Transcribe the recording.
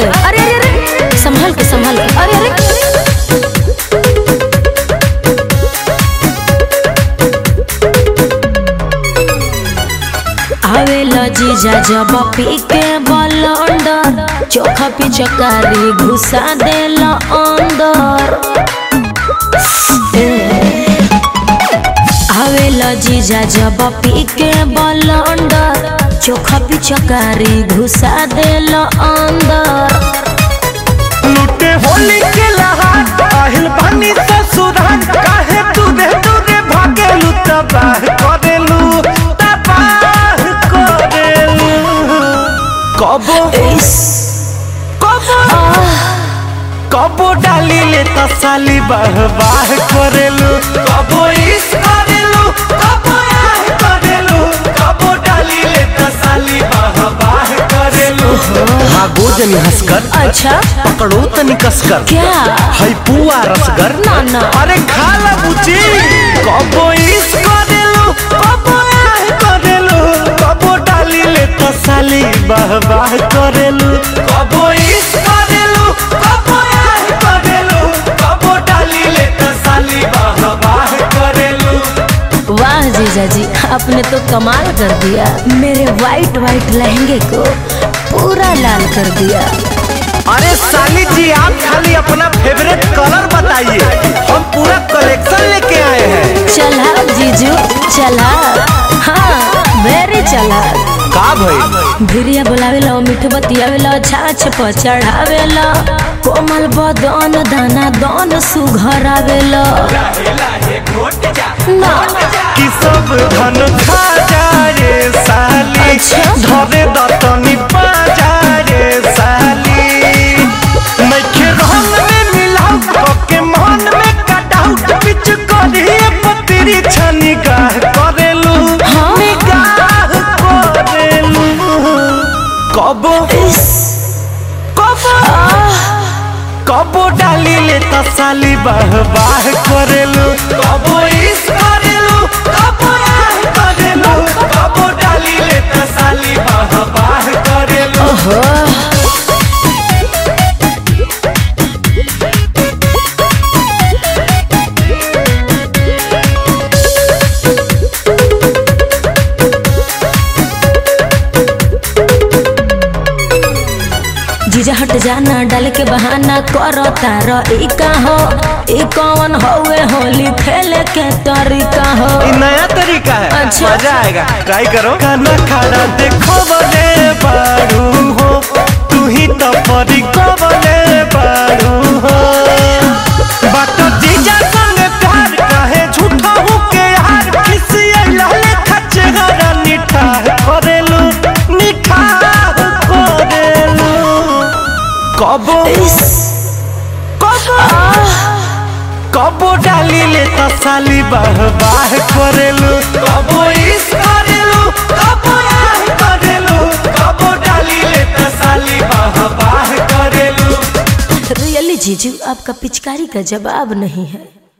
आगे अरे अरे अरे संभल के संभल के अरे अरे आवेला जीजा जब पी के बलंडर चोखा पिचकारी घुसा देला अंदर ए, आवेला जीजा जब पी के बलंडर चोखा पिचकारी घुसा देला अंदर लुटे होली के लहार আহিल बानी ससुराल काहे तू रे तू रे भागेलू तबाह करेलू तबाह करेलू कबो कबो कबो डाली ले तसाली बाह बाह करेलू कबो इस करेलू कबो आह करेलू कबो डाली ले तसाली बाह बाह करेलू हाँ गोजनी हंसकर अच्छा पकड़ो तनी कसकर क्या है पुआ रसगर ना, ना। अरे खा ला बुची कबो इस करेलू कबो आह करेलू कबो डाली ले तसाली बाह बाह करेलू कबो इस करेलू कबो आह करेलू कबो डाली ले तसाली बाह बाह करेलू वाह जीजा जी आपने तो कमाल कर दिया मेरे वाइट वाइट लहंगे को पूरा लाल कर दिया अरे साली जी आप खाली अपना फेवरेट कलर बताइए हम पूरा कलेक्शन लेके आए हैं चला जीजू चला हाँ वेरी चला का भाई भिरिया बोलावेला मीठ बतियावेला छाछ पर चढ़ावेला कोमल बदन दाना दन सुघर आवेला ना कि सब धन खा जा रे साली अच्छा। धरे दतनी पा जा रे साली नइखे रंग में मिलाऊ के मन में कटाऊ बिच करिए पतरी छनी गाह करेलू हाँ। निगाह करेलू कबो कबो कबो डाली ले तसाली बाह बाह करेलू कबो इस करेलू कबो आह करेलू कबो डाली ले तसाली बाह बाह करेलू जीजा हट जाना डाल के बहाना करो तारो ई का हो ई कौन होवे होली खेले के तरीका हो ये नया तरीका है अच्छा। मजा आएगा ट्राई करो खाना खाना देखो बने बारू हो तू ही तो परी को बने बारू हो बात जीजा संग प्यार काहे झूठा हूँ के यार किसी लाले खच्चे हरा निठा करेलू निठा करेलू कबो कबो कबो डाली ले तसाली बाह बाह करेलू कबो इस करेलू कबो आह करेलू कबो डाली ले तसाली बाह बाह करेलू रियली जीजू आपका पिचकारी का जवाब नहीं है